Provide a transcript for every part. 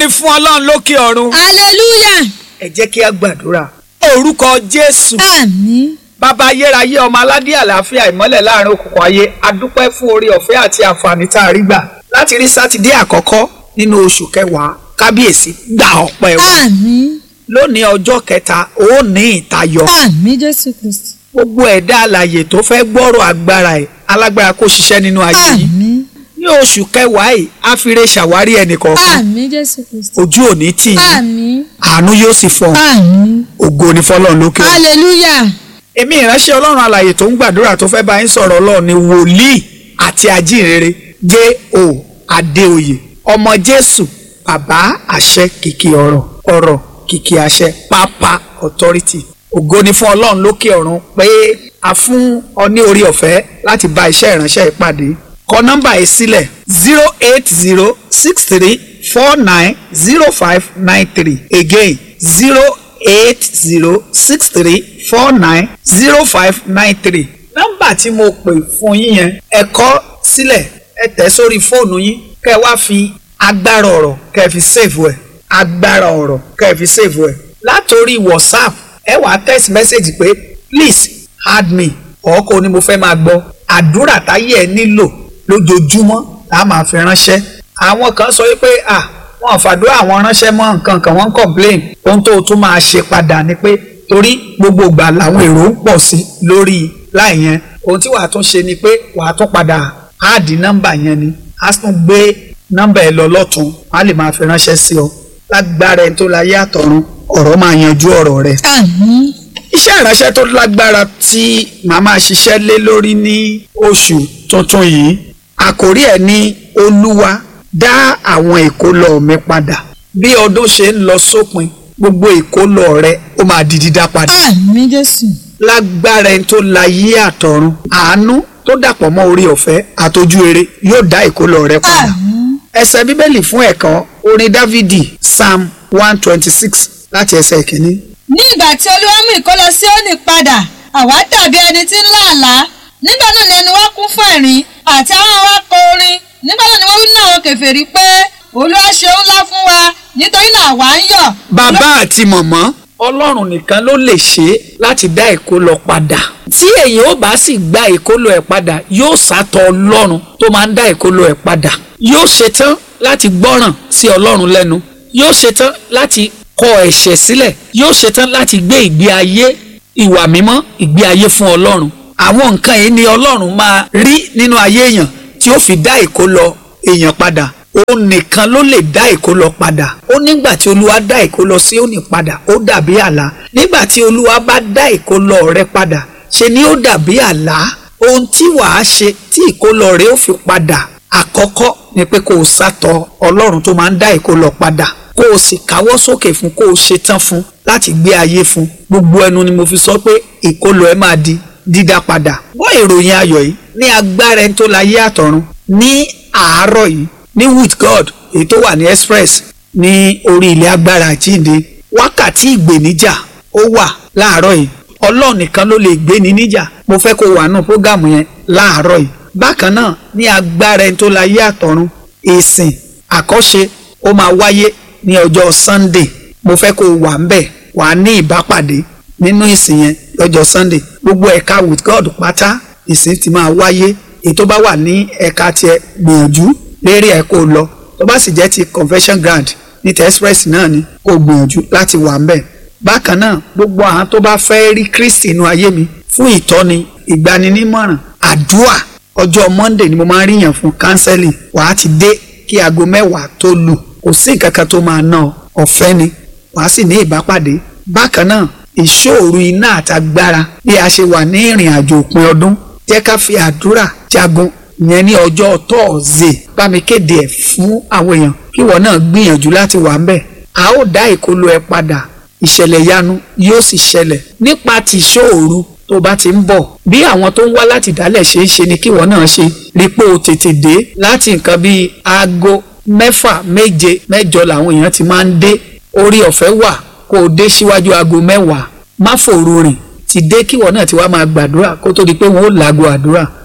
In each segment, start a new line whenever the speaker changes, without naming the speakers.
fún ọlọ́run lókè ọ̀run.
hallelujah
ẹ jẹ́ kí a gbàdúrà. orúkọ jésù
àmín
bàbá ayérayé ọmọ aládé àlàáfíà ìmọ́lẹ̀ láàrin òkùnkùn ayé adúpẹ́ fún orí ọ̀fẹ́ àti àǹfààní tá a rí gbà láti rí sátidé àkọ́kọ́ nínú oṣù kẹwàá kábíyèsí gbà ọpẹ́ wa
àmín
lónìí ọjọ́ kẹta ó ní ìtayọ
àmín jésù kristi
gbogbo ẹ̀dá alààyè tó fẹ́ gbọ́rọ̀ agbára ẹ̀ alágbára kó ṣiṣẹ́ nínú ayé yìí
àmín
ní oṣù kẹwàá yìí á fi re ṣàwárí ẹnìkọ̀ọ̀kan
àmín jésù kristi
ojú òní tì í
àmín
àánú yóò sì fọ
àmín
ògo ní fọlọ́run lókè ọ̀run.
hallelujah
èmi ìránṣẹ́ ọlọ́run alààyè tó ń gbàdúrà tó fẹ́ bá yín sọ̀rọ̀ ọlọ́run ni wòlíì àti ajínrere J.O. Adéoyè ọmọ Jésù bàbá àṣẹ kìkì ọ̀rọ̀ ọ̀rọ̀ kìkì àṣẹ pápá authority ògo ni fún ọlọ́run lókè ọ̀run pé a fún ọ ní orí ọ̀fẹ́ láti bá iṣẹ́ ìránṣẹ́ ìpàdé kọ nọ́mbà yìí sílẹ̀ zero eight zero six three four nine zero five nine three again zero eight zero six three four nine zero five nine three. nọ́mbà tí mo pè fún yín yẹn ẹ kọ sílẹ̀ ẹ tẹ̀ sórí fóònù yín kẹ́ ẹ wá fi agbára ọ̀rọ̀ kẹ́ ẹ fi save ẹ̀ agbára ọ̀rọ̀ kẹ́ ẹ fi save ẹ̀ látòrí whatsapp ẹ wàá text message pé please add me ọkọ ni mo fẹ́ máa gbọ́ àdúrà táyé ẹ nílò lójoojúmọ́ la máa fi ránṣẹ́ àwọn kan sọ wípé ah wọn ò fàdúrà àwọn ránṣẹ́ mọ́ nǹkan kan wọ́n ń complain ohun tó o tún máa ṣe padà ni pé torí gbogbo ìgbà làwọn èrò ń pọ̀ sí lórí láì yẹn ohun tí wàá tún ṣe ni pé wàá tún padà áàdì nọ́mbà yẹn ni á tún gbé nọ́mbà ẹ lọ lọ́tún wọ́n á lè máa fi ránṣẹ́ sí ọ lágbára ẹni tó láyé àtọ̀run ọ̀rọ̀ máa yanjú ọ̀rọ̀ rẹ̀
àmín
iṣẹ́ ìránṣẹ́ tó lágbára tí màá máa ṣiṣẹ́ lé lórí ní oṣù tuntun yìí àkórí ẹ̀ ní olúwa dá àwọn ìkólọ mi padà bí ọdún ṣe ń lọ sópin gbogbo ìkólọ rẹ ó máa di dídá padà
àmín jésù
lágbára ẹni tó láyé àtọ̀run àánú tó dàpọ̀ mọ́ orí ọ̀fẹ́ àtọ́jú eré yóò dá ìkólọ rẹ padà
àmín
ẹsẹ̀ bíbélì fún ẹ̀kọ́ orin dávidi psalm one twenty six láti ẹsẹ̀ ìkíní
ní ìgbà tí olúwa mú ìkólọ Síónì padà àwa dàbí ẹni tí ń lá àlá nígbà náà ni ẹnu wa kún fún ẹ̀rín àti àwọn wa kọ orin nígbà náà ni wọ́n wí ní àwọn kèfèrí pé olúwa ṣe ńlá fún wa nítorí náà àwa ń yọ̀.
bàbá àti mọ̀mọ́ ọlọ́run nìkan ló lè ṣe é láti dá ìkólọ padà tí èyàn ó bá sì gba ìkólọ ẹ̀ padà yóò sátọ ọlọ́run tó máa ń dá ìkólọ ẹ̀ padà yóò ṣetán láti gbọ́ràn sí ọlọ́run lẹ́nu yóò ṣetán láti kọ ẹ̀ṣẹ̀ sílẹ̀ yóò ṣetán láti gbé ìgbé ayé ìwà mímọ́ ìgbé ayé fún ọlọ́run àwọn nǹkan yìí ni ọlọ́run máa rí nínú ayé èèyàn tí ó fi dá ìkólọ èèyàn padà òun nìkan ló lè dá ìkólọ padà ó nígbà tí olúwa dá ìkólọ Síónì padà ó dàbí àlá nígbà tí olúwa bá dá ìkólọ rẹ padà ṣe ni ó dàbí àlá ohun tí wàá ṣe tí ìkólọ rẹ ó fi padà àkọ́kọ́ ni pé kó o sátọ ọlọ́run tó máa ń dá ìkólọ padà kó o sì káwọ́ sókè fún kó o ṣe tán fún láti gbé ayé fún gbogbo ẹnu ni mo fi sọ pé ìkólọ ẹ máa di dídá padà wọ́n ìròyìn ayọ̀ yìí ní agbára ẹni tó láyé àtọ̀run ní àárọ̀ yìí ní with God èyí tó wà ní express ní orí ilẹ̀ agbára àjíǹde wákàtí ìgbèníjà ó wà láàárọ̀ yìí ọlọ́run nìkan ló lè gbé ní níjà mo fẹ́ kó wà nù prógámù yẹn láàárọ̀ yìí bákan náà ní agbára ẹni tó láyé àtọ̀run ìsìn àkọ́ṣe ó máa wáyé ní ọjọ́ Sunday mo fẹ́ kó wà ń bẹ̀ wà á ní ìbápàdé nínú ìsìn yẹn lọ́jọ́ Sunday gbogbo ẹ̀ka with God pátá ìsìn ti máa wáyé èyí tó bá wà ní ẹ̀ka tiẹ̀ gbìyànjú lérí ẹ̀ kó lọ tó bá sì jẹ́ ti convention ground ní ti express náà ni kó gbìyànjú láti wà ń bẹ̀ bákan náà gbogbo àwọn tó bá fẹ́ rí Kristi inú ayé mi fún ìtọ́ni ìgbaninímọ̀ràn àdúà ọjọ́ Monday ni mo máa ń ríyàn fún counseling wàá ti dé kí aago mẹ́wàá tó lù kò sí nǹkan kan tó máa ná ọ ọ̀fẹ́ ni wàá sì ní ìbápàdé bákan náà ìṣòro iná àtagbára bí a ṣe wà ní ìrìn àjò òpin ọdún jẹ́ ká fi àdúrà jagun yẹn ní ọjọ́ tọ́ọ̀zẹ̀ bá mi kéde ẹ̀ fún àwọn èèyàn kí ìwọ náà gbìyànjú láti wà ń bẹ̀ a ó dá ìkólọ ẹ padà ìṣẹ̀lẹ̀ yanu yóò sì ṣẹlẹ̀ nípa ti ìṣòro tó bá ti ń bọ̀ bí àwọn tó ń wá láti dálẹ̀ ṣe é ṣe ni kí ìwọ náà ṣe rí pé o tètè dé láti nǹkan bíi aago mẹ́fà méje mẹ́jọ làwọn èèyàn ti máa ń dé orí ọ̀fẹ́ wà kó o dé síwájú aago mẹ́wàá má fòru rìn ti dé kíwọ náà ti wá máa gbàdúrà kó tó di pé wọn ó làgò àdúrà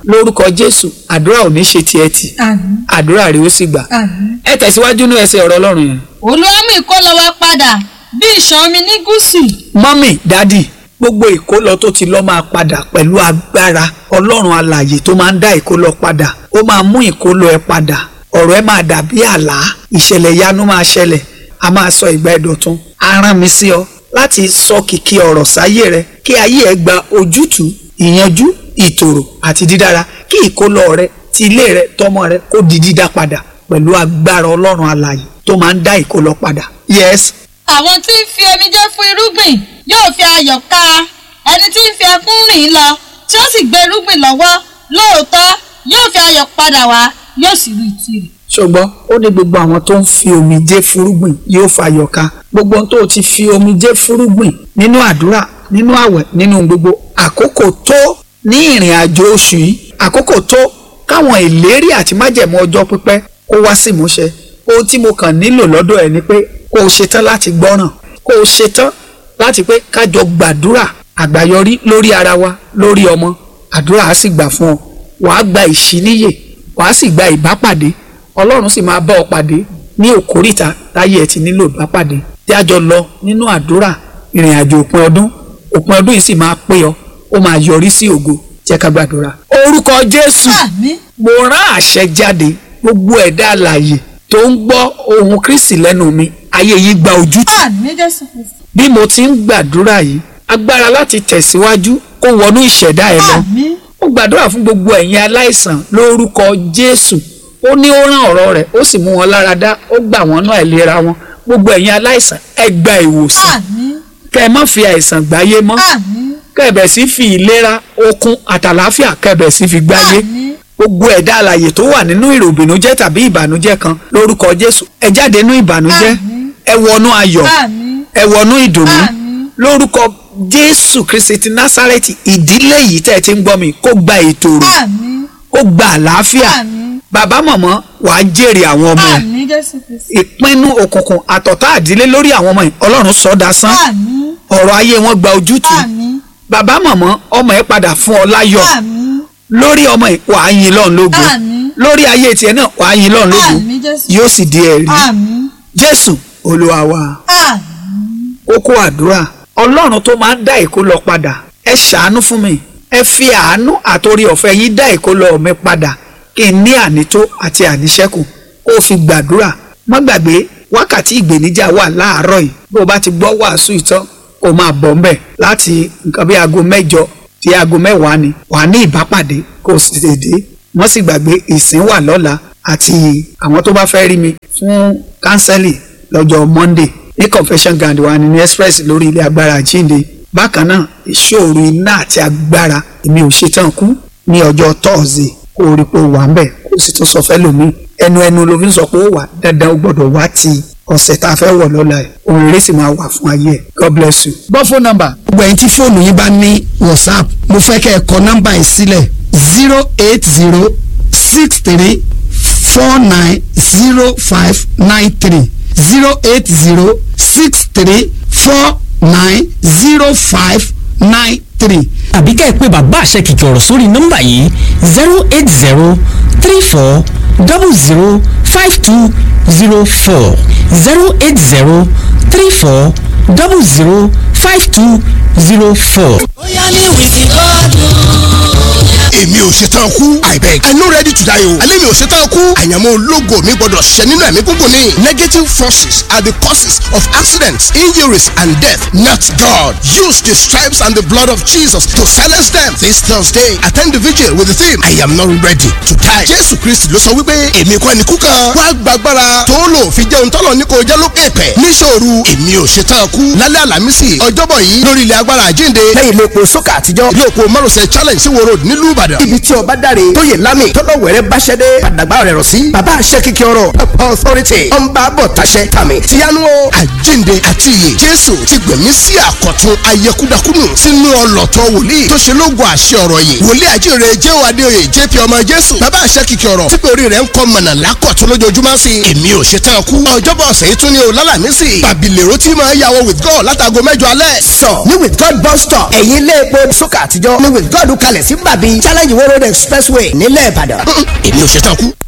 lórúkọ jésù àdúrà ò ní ṣe tiẹ̀ tì
àmín
àdúrà rẹ̀ ó sì gbà
àmín.
ẹ tẹ̀síwájú ní ẹsẹ̀ ọ̀rọ̀ ọlọ́run yẹn.
olúwa mú ìkólọ wa padà bí ìṣàn omi ní gúúsù
mọ́mì dádì gbogbo ìkólọ tó ti lọ máa padà pẹ̀lú agbára ọlọ́run alààyè tó máa ń dá ìkólọ padà ó máa mú ìkólọ ẹ padà ọ̀rọ̀ ẹ máa dàbí àlá ìṣẹ̀lẹ̀ yanu máa ṣẹlẹ̀ a máa sọ ìgbà ẹ̀dọ̀tun a rán mi sí ọ láti sọ kìkì ọ̀rọ̀ sáyé rẹ kí ayé ẹ gba ojútùú ìyanjú ìtòrò àti dídára kí ìkólọ rẹ ti ilé rẹ tọmọ rẹ kó di dídá padà pẹ̀lú agbára ọlọ́run alààyè tó máa ń dá ìkólọ padà yes
àwọn tí ń fi omijé fún irúgbìn yóò fi ayọ̀ ká ẹni tí ń fi ẹkún rìn lọ tí ó sì gbé irúgbìn lọ́wọ́ lóòótọ́ yóò fi ayọ̀ padà wá yóò sì rí tirẹ̀.
ṣùgbọ́n ó ní gbogbo àwọn tó ń fi omijé fúrúgbìn yóò fàyọ̀ ká gbogbo ohun tó o ti fi omijé fúrúgbìn nínú àdúrà nínú àwẹ̀ nínú gbogbo àkókò tó ní ìrìn àjò oṣù yìí àkókò tó káwọn ìlérí àti májẹ̀mú ọjọ́ pípẹ́ kó wá sí ìmúṣẹ ohun tí mo kàn nílò lọ́dọ̀ ẹ̀ ni pé kó o ṣetán láti gbọ́ràn kó o ṣetán láti pé kájọ gbàdúrà àgbáyọrí lórí ara wa lórí ọmọ àdúrà á sì gbà fún ọ wàá gba ìṣíníyè wàá sì gba ìbápàdé ọlọ́run sì máa bá ọ pàdé ní òkúrìtà táyé ẹ ti nílò ìbápàdé tí a jọ lọ nínú àdúrà ìrìn àjò òpin ọdún òpin ọdún yìí sì máa pé ọ ó máa yọrí sí ògo jẹ́ ká gbàdúrà. orúkọ jésù
àmín
mo rán àṣẹ jáde gbogbo ẹ̀dá alààyè tó ń gbọ́ ohùn kristi lẹ́nu mi ayé yìí gba ojútùú
àmín jésù kristi
bí mo ti ń gbàdúrà yìí agbára láti tẹ̀síwájú kó wọnú ìṣẹ̀dá ẹ lọ
àmín
ó gbàdúrà fún gbogbo ẹ̀yin aláìsàn lórúkọ jésù ó ní ó rán ọ̀rọ̀ rẹ̀ ó sì mú wọn lára dá ó gbà wọ́n náà ìlera wọn gbogbo ẹ̀yin aláìsàn ẹ gba ìwòsàn
àmín
kẹ́ ẹ má fi àìsàn gbáyé mọ́
àmín
kẹ́ ẹ bẹ̀ sí fi ìlera okun àtàlàáfíà kẹ́ ẹ bẹ̀ sí fi gbáyé
àmín
gbogbo ẹ̀dá alàyè tó wà nínú ìròbìnújẹ́ tàbí ìbànújẹ́ kan lórúkọ jésù ẹ jáde nínú ìbànújẹ́
Àmín.
ẹ wọnú ayọ̀
àmín
ẹ wọnú ìdùnnú
Àmín.
lórúkọ jésù kristi ti násárẹ́tì ìdílé yìí tẹ́ ẹ ti ń gbọ́ mi kó gba ìtòrò
àmín
kó gba àlàáfíà
àmín
bàbá mọ̀mọ́ wàá jèrè àwọn ọmọ ẹ̀
àmín jésù kristi
ìpinnu òkùnkùn àtọ̀tá àdílé lórí àwọn ọmọ ẹ̀ ọlọ́run sọ dasán
àmín
ọ̀rọ̀ ayé wọn gba ojútùú
àmín
bàbá mọ̀mọ́ ọmọ ẹ̀ padà fún ọ láyọ̀
àmín
lórí ọmọ ẹ̀ wàá yin lọ́run lógo
Àmín.
lórí ayé tiẹ̀ náà wàá yin lọ́run lógo
àmín jésù
yóò sì di ẹ̀rí
àmín
jésù olúwa wa
àmín
kókó àdúrà ọlọ́run tó máa ń dá ìkólọ padà ẹ ṣàánú fún mi ẹ fi àánú àtòrí ọ̀fẹ́ yín dá ìkólọ mi padà kí n ní ànító àti àníṣẹ́kù kó o fi gbàdúrà má gbàgbé wákàtí ìgbèníjà wà láàárọ̀ yìí bó o bá ti gbọ́ wàásù ìtàn kó o máa bọ̀ ńbẹ̀ láti nǹkan bí aago mẹ́jọ tí aago mẹ́wàá ni wà á ní ìbápàdé kó o sì tètè dé wọ́n sì gbàgbé ìsìn wà lọ́la àti àwọn tó bá fẹ́ rí mi fún kánsẹ́lì lọ́jọ́ monday ní confession ground wa ní express lórí ilé agbára àjíǹde bákan náà ìṣòro iná àti agbára èmi ò ṣetán kú ní ọjọ́ thursday kó o rí pé o wà ń bẹ̀ kó o sì tún sọ fẹ́ lómi ẹnu ẹnu ló fi ń sọ pé ó wà dandan ó gbọ́dọ̀ wá ti ọ̀sẹ̀ tá a fẹ́ wọ̀ lọ́la ẹ̀ òun eré sì máa wà fún ayé ẹ̀ god bless you.
gbọ́ fóònù nọ́mbà. gbogbo ẹ̀yin tí fóònù yín bá ní whatsapp mo fẹ́ kẹ́ ẹ kọ nọ́mbà yìí sílẹ̀ zero eight zero six three four nine zero five nine three zero eight zero six three four nine zero five nine three.
àbí ká ẹ pé bàbá àṣẹ kìkì ọ̀rọ̀ sórí nọ́mbà yìí zero eight zero three four double zero five two zero four zero eight zero three four double zero five two zero four.
bóyá ní wìkì gọ́dún.
èmi ò ṣetán kú i beg i no ready to die o alẹ́ mi ò ṣetán kú àyànmọ́ ológo mi gbọ́dọ̀ ṣẹ nínú ẹ̀mí gúngùn ni negative forces are the causes of accidents injuries and death not God use the stripes and the blood of Jesus to silence them this Thursday attend the vigil with the theme I am not ready to die Jésù Kristi ló sọ wípé èmi kọ́ ni kú kan wá gbàgbára tó lò fi jẹun tọ́lọ̀ ní kò jẹ́ lókè pẹ̀ níṣòro èmi ò ṣetán kú lálẹ́ àlàmísì ọjọ́bọ̀ yìí lórí ilẹ̀ agbára àjíǹde
lẹ́yìn ilé epo sókà àtijọ́
ilé òpó márosẹ̀ challenge sí wo road nílùú Ìbàdàn
ibi tí ọba dáre tóyè lámì tọ́lọ̀ wẹ̀rẹ́ báṣẹ́ dé padàgbà rẹ̀ rọ̀ sí bàbá àṣẹ kìkì ọ̀rọ̀ authority ọ̀nba bọ̀ taṣẹ́ tàmí tìyanu o.
àjíǹde àti ìyè jésù ti gbẹ̀mí sí àkọ̀tun ayẹkúdakúnù sínú ọlọ́tọ̀ wòlíì tó ṣe lógo àṣẹ ọ̀rọ̀ yìí wòlíì àjíǹde jẹ́ adéoyè jp ọmọ jésù bàbá àṣẹ kìkì ọ̀rọ̀ tí pé orí rẹ̀ ń kọ́ mọ̀nà lákọ̀tun lójoojúmọ́ sí i èmi ò ṣe tán kú ọjọ́bọ̀ ọ̀sẹ̀ yìí tún ní o lálàmísì bàbílẹ̀rọ tí máa yàwó with god látago mẹ́jọ alẹ́
sọ ní with god bus stop ẹ̀yìn ilé epo sókà àtijọ́ ní with god kalẹ̀ sí bàbí challenge
challenge world road expressway nílẹ̀ ìbàdàn.
èmi ò ṣetán kú.